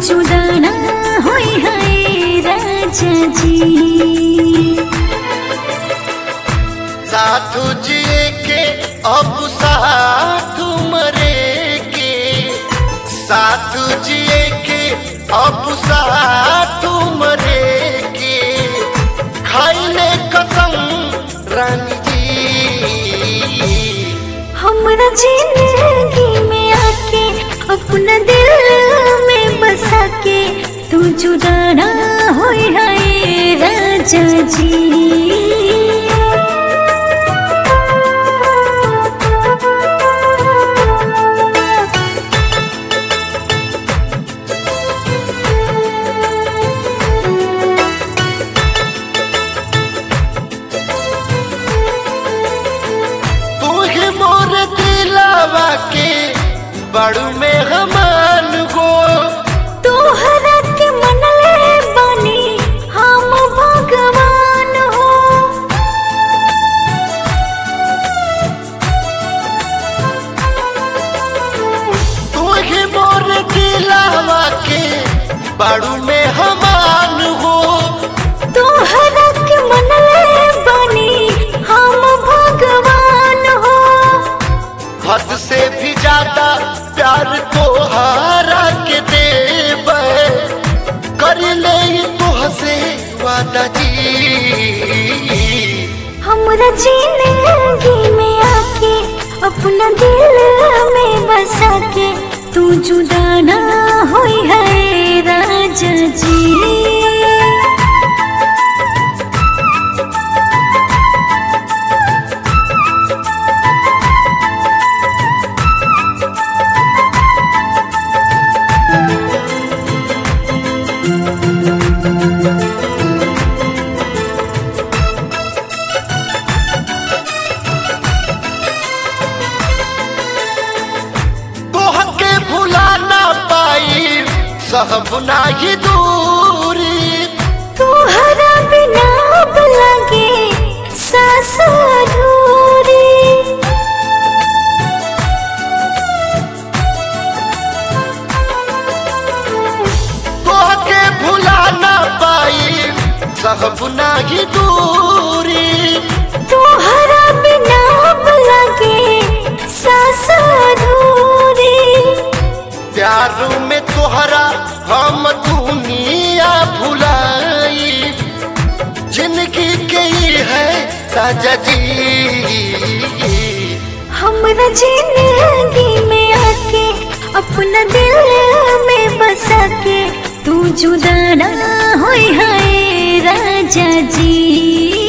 जुदा ना होई है राजा जी साधु जिए के अब साधु मरे के साधु जिए के अब साधु मरे के खाइले कसम रानी जी हमरा जिंदगी में आके अपना दिल में बसा के तू जुदा ना होई है राजा जी तू ही मोर दिलावा के बड़ू में हमान गो तोहरा के मनले बानी हम भगवान हो तू ही मोर दिलावा के बड़ू में हमान हो तोहरा के मनले बानी हम भगवान हो हद से भी ज्यादा प्यार तोहारा के देव कर ले तुहसे वादा जी हमरा जिंदगी में आके अपना दिल में बसा के तू जुदा ना होई है राजा जी तोह के भुला ना पाई सहब नाही दूरी तोहरा बिना अब लगे सांस अधूरी तोह के भुला ना पाई सहब नाही दूरी तोहरा बिना अब लगे सांस अधूरी प्यार में तोहरा हम दुनिया भुलाई जिंदगी के ही है साजा जी हमरा जिंदगी में आके अपना दिल में बसा के तू जुदा ना होई है राजा जी